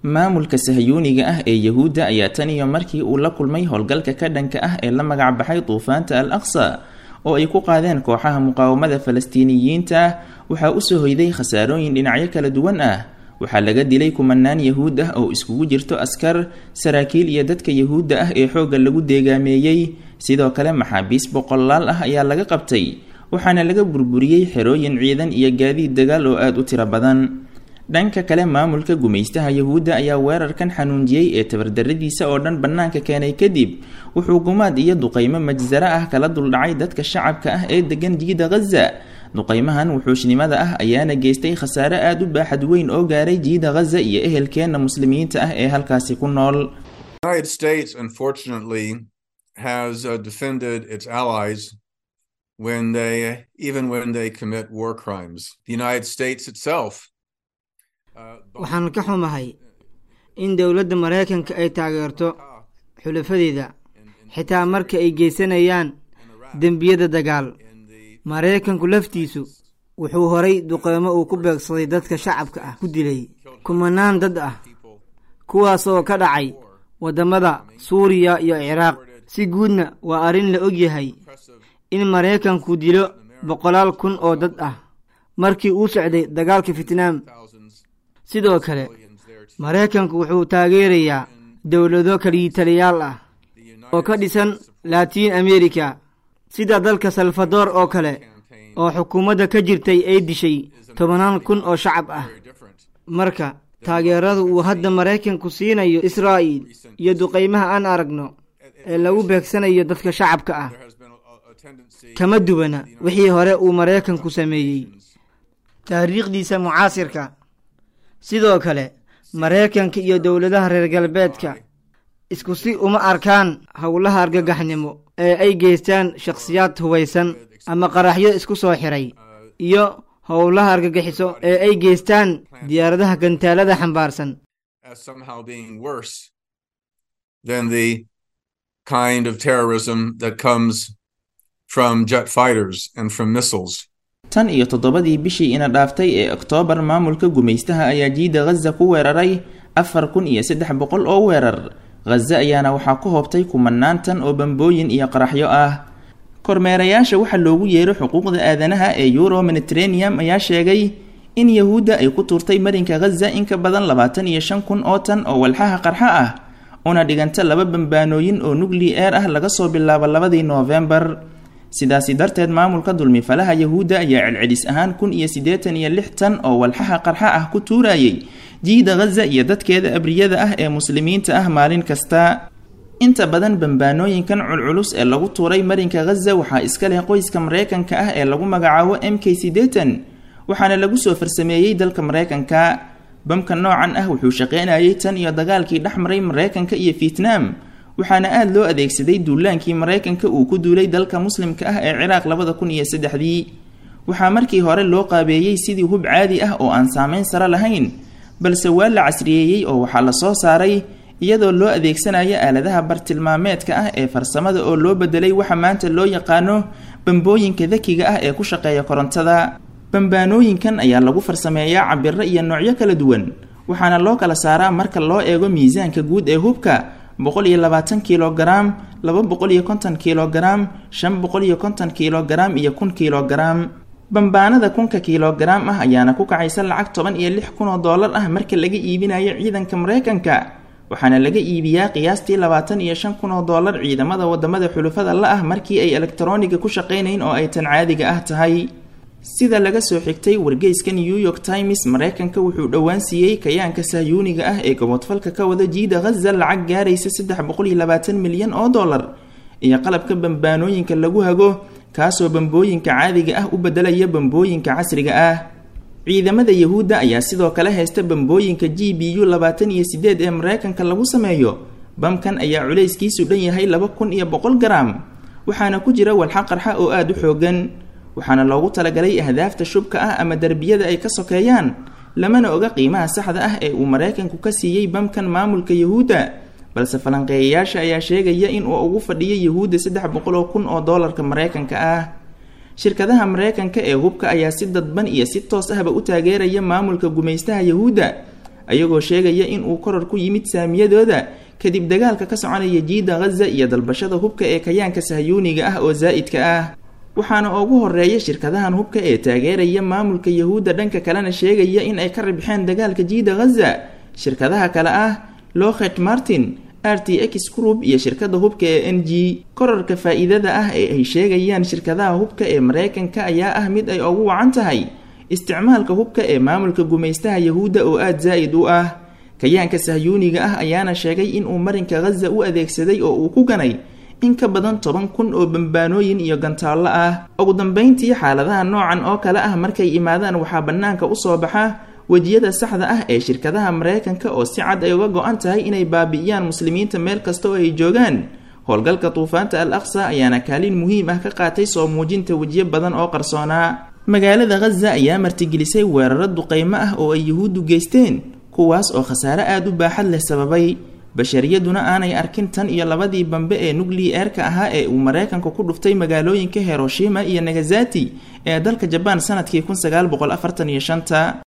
maamulka sahyuuniga ah ee yahuudda ayaa tan iyo markii uu la kulmay howlgalka ka dhanka ah ee la magac baxay duufaanta al aqsa oo ay ku qaadeen kooxaha muqaawamada falastiiniyiinta ah waxaa usoo hoyday khasaarooyin dhinacyo kala duwan ah waxaa laga dilay kumanaan yahuud ah oo iskugu jirto askar saraakiil iyo dadka yahuudda ah ee xoogga lagu deegaameeyey sidoo kale maxaabiis boqolaal ah ayaa laga qabtay waxaana laga burburiyey xerooyin ciidan iyo gaadiid dagaal oo aada u tiro badan dhanka kale maamulka gumaystaha yahuudda ayaa weerarkan xanuunjiyey ee tabardaradiisa oo dhan bannaanka keenay kadib wuxuu gumaad iyo duqaymo majsaro ah kala duldhacay dadka shacabka ah ee degan jiida khaza duqaymahan wuxuushnimada ah ayaana geystay khasaare aada u baaxad weyn oo gaaray jiida khaza iyo ehelkeenna muslimiinta ah ee halkaasi ku nool United States, unfortunately, has uh, defended its allies when they, even when they commit war crimes. The United States itself. uh, waxaan ka xumahay in dowladda maraykanka ay taageerto xulafadeeda xitaa marka ay geysanayaan dembiyada dagaal maraykanku laftiisu wuxuu horay duqeymo uu ku beegsaday dadka shacabka ah ku dilay kumanaan dad ah kuwaasoo ka dhacay waddamada suuriya iyo ciraaq si guudna waa arrin la og yahay in maraykanku dilo boqolaal kun oo dad ah markii uu socday dagaalka fitnaam sidoo kale maraykanku wuxuu taageerayaa dowlado kaliitaliyaal ah oo ka dhisan latiin america sida dalka salvador oo kale oo xukuumadda ka jirtay ay dishay tobannaan kun oo shacab ah marka taageerada uu hadda maraykanku siinayo israa'iil iyo duqaymaha aan aragno ee lagu beegsanayo dadka shacabka ah kama duwana wixii hore uu maraykanku sameeyey taariikhdiisa mucaasirka sidoo kale maraykanka iyo dowladaha reer galbeedka isku si uma arkaan howlaha argagaxnimo ee ay geystaan shakhsiyaad hubaysan ama qaraxyo isku soo xiray iyo howlaha argagixiso ee ay geystaan diyaaradaha gantaalada xambaarsan as somehow being worse than the kind of terrorism that comes from jet fighters and from missiles. tan iyo toddobadii bishii ina dhaaftay ee oktoobar maamulka gumaystaha ayaa jiida khaza ku weeraray afar kun iyo saddex boqol oo weerar khaza ayaana waxaa ku hoobtay kumanaan tan oo bambooyin iyo qaraxyo ah kormeerayaasha waxaa loogu yeero xuquuqda aadanaha ee euro mediterraneum ayaa sheegay in yahuudda ay ku tuurtay marinka khaza in ka badan labaatan iyo shan kun oo tan oo walxaha qarxa ah una dhiganta laba bambaanooyin oo nugli eer ah laga soo bilaabo labadii noofembar sidaasi darteed maamulka dulmifalaha yahuudda ayaa celcelis ahaan kun iyo siddeetan iyo lix tan oo walxaha qarxa ah ku tuurayay jiida khaza iyo dadkeeda abriyada ah ee muslimiinta ah maalin kasta inta badan bambaanooyinkan culculus ee lagu tuuray marinka khaza waxaa iska leh qoyska maraykanka ah ee lagu magacaabo m k siddeetan waxaana lagu soo farsameeyey dalka maraykanka bamka noocan ah wuxuu shaqeynayay tan iyo dagaalkii dhex maray maraykanka iyo fietnaam waxaana aada loo adeegsaday duulaankii maraykanka uu ku duulay dalka muslimka ah ee ciraaq labada kun iyo saddexdii waxaa markii hore loo qaabeeyey sidii hub caadi ah oo aan saameyn sare lahayn balse waa la casriyeeyey oo waxaa la soo saaray iyadoo loo adeegsanayo aaladaha bartilmaameedka ah ee farsamada oo loo bedelay waxa maanta loo yaqaano bambooyinka dakiga ah ee ku shaqeeya korontada bambaanooyinkan ayaa lagu farsameeyaa cabiro iyo noocyo kala duwan waxaana loo kala saaraa marka loo eego miisaanka guud ee hubka boqol iyo labaatan kilogaram laba boqol iyo konton kilogaram shan boqol iyo konton kilogaram iyo kun kilogaram bambaanada kunka kilogaram ah ayaana ku kacaysa lacag toban iyo lix kun oo dollar ah marka laga iibinayo ciidanka maraykanka waxaana laga iibiyaa qiyaastii labaatan iyo shan kun oo dollar ciidamada wadamada xulufada la ah markii ay elektaroniga ku shaqaynayn oo ay tan caadiga ah tahay sida laga soo xigtay wargeyska new york times maraykanka wuxuu dhowaan siiyey kayaanka sahyuuniga ah ee gobodfalka ka wada jiida khaza lacag gaaraysa saddex boqol iyo labaatan milyan oo dollar iyo qalabka bambaanooyinka lagu hago kaasoo bambooyinka caadiga ah u bedelaya bambooyinka casriga ah ciidamada yahuudda ayaa sidoo kale haysta bambooyinka g b u labaatan iyo sideed ee maraykanka lagu sameeyo bamkan ayaa culayskiisu dhan yahay laba kun iyo boqol garam waxaana ku jira walxa qarxa oo aada u xoogan waxaana loogu talagalay ahdaafta shubka ah ama derbiyada ay ka sokeeyaan lamana oga qiimaha saxda ah ee uu maraykanku ka siiyey bamkan maamulka yahuudda balse falanqeeyayaasha ayaa sheegaya in uu ugu fadhiyo yahuudda saddex boqol oo kun oo doolarka maraykanka ah shirkadaha maraykanka ee hubka ayaa si dadban iyo si toos ahba u taageeraya maamulka gumaystaha yahuudda ayagoo sheegaya in uu koror ku yimid saamiyadooda kadib dagaalka ka soconaya jiida ghaza iyo dalbashada hubka ee kayaanka sahyuuniga ah oo zaa'idka ah waxaana ugu horeeya shirkadahan hubka ee taageeraya maamulka yahuudda dhanka kalena sheegaya in ay ka ribxeen dagaalka jiida ghaza shirkadaha kale ah lochet martin r t x group iyo shirkada hubka ee n g korarka faa-iidada ah ee ay sheegayaan shirkadaha hubka ee mareykanka ayaa ah mid ay ugu wacan tahay isticmaalka hubka ee maamulka gumaystaha yahuudda oo aada zaa'id u ah kayaanka sahyuuniga ah ayaana sheegay inuu marinka ghaza u adeegsaday oo uu ku ganay in ka badan toban kun oo bambaanooyin iyo gantaallo ah ugu dambeyntii xaaladaha noocan oo kale ah markay imaadaan waxaa bannaanka usoo baxa wejiyada saxda ah ee shirkadaha mareykanka oo si cad ay uga go-an tahay inay baabi'iyaan muslimiinta meel kasta oo ay joogaan howlgalka duufaanta al aqsa ayaana kaalin muhiim ah ka qaatay soo muujinta wejiyo badan oo qarsoonaa magaalada ghaza ayaa martigelisay weeraro duqeymo ah oo ay yuhuuddu geysteen kuwaas oo khasaare aada u baaxad leh sababay bashariyaduna aanay arkin tan iyo labadii bambe ee nukli-eerka ahaa ee uu mareykanku ku dhuftay magaalooyinka hiroshima iyo nagasati ee dalka jabaan sanadkii kun sagaal boqol afartan iyo shanta